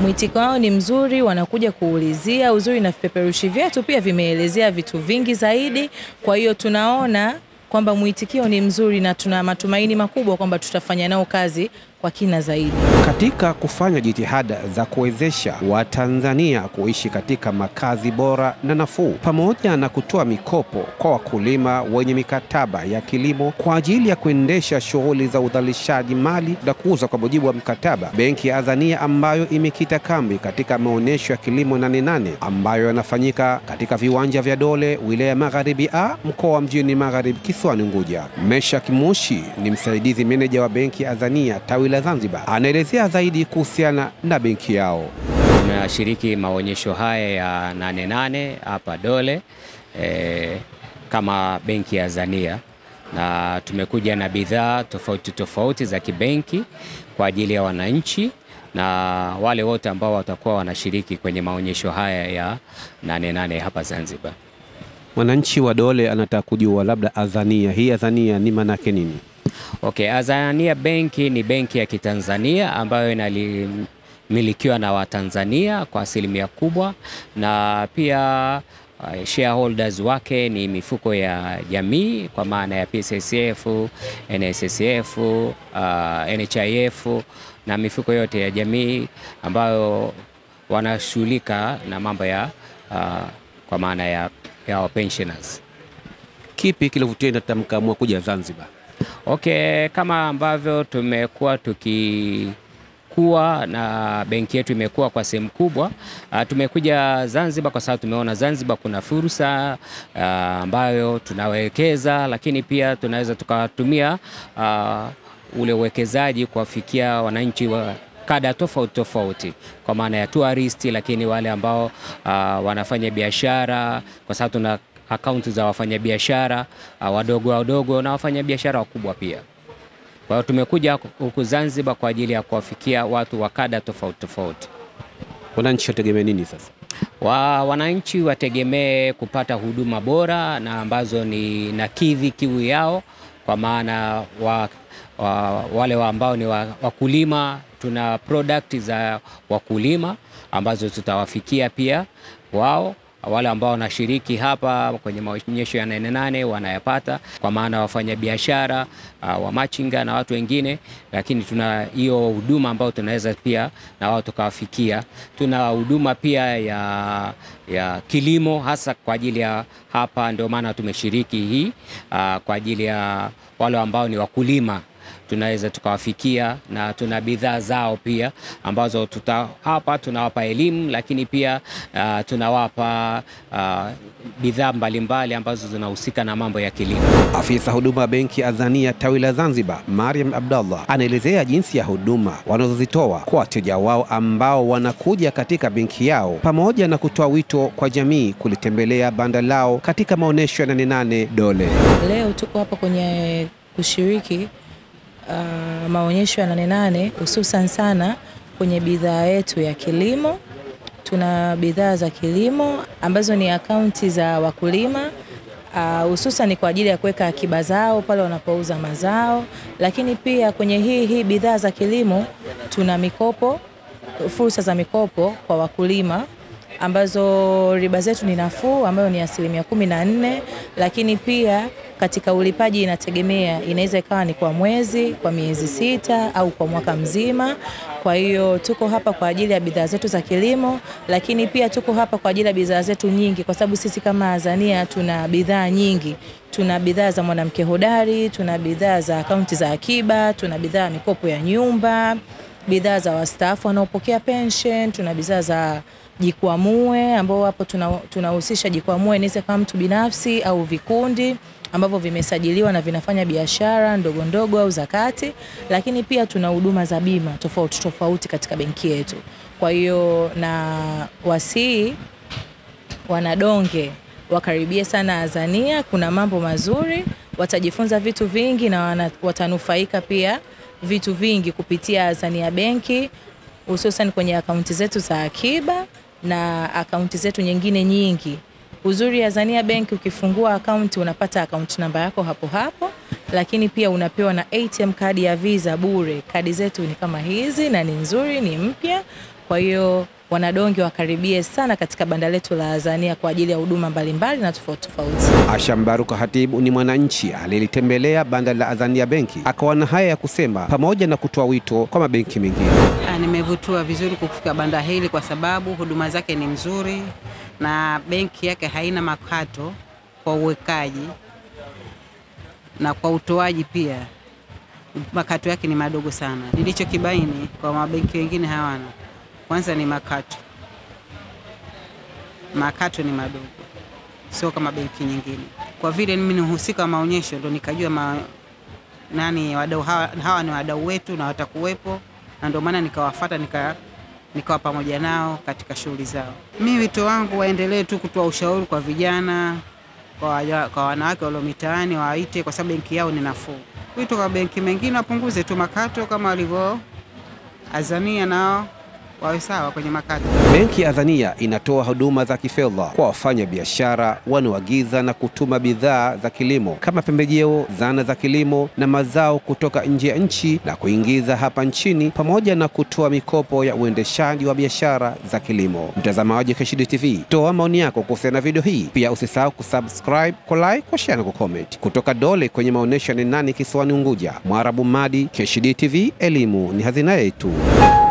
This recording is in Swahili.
Mwitiko wao ni mzuri, wanakuja kuulizia. Uzuri na vipeperushi vyetu pia vimeelezea vitu vingi zaidi, kwa hiyo tunaona kwamba mwitikio ni mzuri na tuna matumaini makubwa kwamba tutafanya nao kazi kwa kina zaidi. Katika kufanya jitihada za kuwezesha Watanzania kuishi katika makazi bora na nafuu, pamoja na kutoa mikopo kwa wakulima wenye mikataba ya kilimo kwa ajili ya kuendesha shughuli za udhalishaji mali na kuuza kwa mujibu wa mkataba, Benki ya Azania ambayo imekita kambi katika maonyesho ya kilimo Nane Nane ambayo yanafanyika katika viwanja vya Dole, wilaya ya Magharibi A, mkoa wa Mjini Magharibi, kisiwani Unguja. Meshak Mushi ni msaidizi meneja wa Benki ya Azania tawi la Zanzibar, anaelezea zaidi kuhusiana na benki yao. Tunashiriki maonyesho haya ya Nane Nane hapa Dole e, kama benki ya Azania na tumekuja na bidhaa tofauti tofauti za kibenki kwa ajili ya wananchi na wale wote ambao watakuwa wanashiriki kwenye maonyesho haya ya Nane Nane hapa Zanzibar. Mwananchi wa Dole anataka kujua labda Azania, hii Azania ni maanake nini? Okay, Azania benki ni benki ya Kitanzania ambayo inamilikiwa na Watanzania kwa asilimia kubwa, na pia uh, shareholders wake ni mifuko ya jamii kwa maana ya PSSF, NSSF, uh, NHIF na mifuko yote ya jamii ambayo wanashughulika na mambo ya uh, kwa maana ya, ya pensioners. Kipi kilivutia na mkaamua kuja Zanzibar? Okay, kama ambavyo tumekuwa tukikuwa na benki yetu imekuwa kwa sehemu kubwa, uh, tumekuja Zanzibar kwa sababu tumeona Zanzibar kuna fursa uh, ambayo tunawekeza, lakini pia tunaweza tukatumia uh, ule uwekezaji kuwafikia wananchi wa kada tofauti tofauti kwa maana ya touristi, lakini wale ambao uh, wanafanya biashara kwa sababu tuna akaunti za wafanyabiashara uh, wadogo wadogo na wafanyabiashara wakubwa pia. Kwa hiyo tumekuja huku Zanzibar kwa ajili ya kuwafikia watu wa kada tofauti tofauti. Wananchi wategemea nini sasa? Wa, wananchi wategemee kupata huduma bora na ambazo ni nakidhi kiu yao, kwa maana wa, wa, wale wa ambao ni wakulima, tuna product za wakulima ambazo tutawafikia pia wao wale ambao wanashiriki hapa kwenye maonyesho ya Nane Nane wanayapata, kwa maana wafanya biashara uh, wamachinga na watu wengine, lakini tuna hiyo huduma ambayo tunaweza pia na wao tukawafikia. Tuna huduma pia ya, ya kilimo hasa kwa ajili ya hapa, ndio maana tumeshiriki hii uh, kwa ajili ya wale ambao ni wakulima tunaweza tukawafikia na tuna bidhaa zao pia ambazo tuta, hapa tunawapa elimu, lakini pia uh, tunawapa uh, bidhaa mbalimbali ambazo zinahusika na mambo ya kilimo. Afisa huduma wa benki ya Azania tawi la Zanzibar, Mariam Abdallah, anaelezea jinsi ya huduma wanazozitoa kwa wateja wao ambao wanakuja katika benki yao, pamoja na kutoa wito kwa jamii kulitembelea banda lao katika maonyesho ya Nane Nane Dole. Leo tuko hapa kwenye kushiriki Uh, maonyesho ya Nane Nane hususan sana kwenye bidhaa yetu ya kilimo. Tuna bidhaa za kilimo ambazo ni akaunti za wakulima hususan uh, kwa ajili ya kuweka akiba zao pale wanapouza mazao, lakini pia kwenye hii hii bidhaa za kilimo tuna mikopo, fursa za mikopo kwa wakulima ambazo riba zetu ni nafuu ambayo ni asilimia kumi na nne, lakini pia katika ulipaji inategemea, inaweza ikawa ni kwa mwezi, kwa miezi sita au kwa mwaka mzima. Kwa hiyo tuko hapa kwa ajili ya bidhaa zetu za kilimo, lakini pia tuko hapa kwa ajili ya bidhaa zetu nyingi, kwa sababu sisi kama Azania tuna bidhaa nyingi. Tuna bidhaa za mwanamke hodari, tuna bidhaa za akaunti za akiba, tuna bidhaa ya mikopo ya nyumba, bidhaa za wastaafu wanaopokea pension, tuna bidhaa za jikwamue ambao hapo tunahusisha tuna jikwamue inaweza kama mtu binafsi au vikundi ambavyo vimesajiliwa na vinafanya biashara ndogo ndogo au zakati, lakini pia tuna huduma za bima tofauti tofauti katika benki yetu. Kwa hiyo na wasii wanadonge wakaribie sana Azania, kuna mambo mazuri, watajifunza vitu vingi na wana, watanufaika pia vitu vingi kupitia Azania benki hususan kwenye akaunti zetu za akiba na akaunti zetu nyingine nyingi. Uzuri Azania Bank ukifungua akaunti unapata akaunti namba yako hapo hapo, lakini pia unapewa na ATM kadi ya Visa bure. Kadi zetu ni kama hizi na ni nzuri, ni mpya. Kwa hiyo wanadonge wakaribie sana katika banda letu la Azania kwa ajili ya huduma mbalimbali na tofauti tofauti. Asha Mbaruka Hatibu ni mwananchi alilitembelea banda la Azania Benki, akawa na haya ya kusema, pamoja na kutoa wito kwa mabenki mengine. Ah, Nimevutiwa vizuri kufika banda hili kwa sababu huduma zake ni mzuri na benki yake haina makato kwa uwekaji na kwa utoaji pia makato yake ni madogo sana. Nilichokibaini kwa mabenki wengine hawana, kwanza ni makato, makato ni madogo, sio kama benki nyingine. Kwa vile mimi ni mhusika wa maonyesho, ndo nikajua ma, nani wadau hawa, hawa ni wadau wetu na watakuwepo, na ndio maana nikawafata nika nikawa pamoja nao katika shughuli zao. Mi wito wangu waendelee tu kutoa ushauri kwa vijana, kwa, waja- kwa wanawake walio mitaani waite, kwa sababu benki yao ni nafuu. Wito kwa benki mengine wapunguze tu makato kama walivyo Azania, nao wawe sawa kwenye makato. Benki ya Azania inatoa huduma za kifedha kwa wafanya biashara wanaoagiza na kutuma bidhaa za kilimo kama pembejeo, zana za kilimo na mazao kutoka nje ya nchi na kuingiza hapa nchini, pamoja na kutoa mikopo ya uendeshaji wa biashara za kilimo. Mtazamaji wa Keshidi TV, toa maoni yako kuhusiana na video hii. Pia usisahau kusubscribe, kulike, kushare na kucomment. Kutoka Dole kwenye maonyesho ya Nane kisiwani Unguja, Mwarabu Madi, Keshidi TV, elimu ni hazina yetu.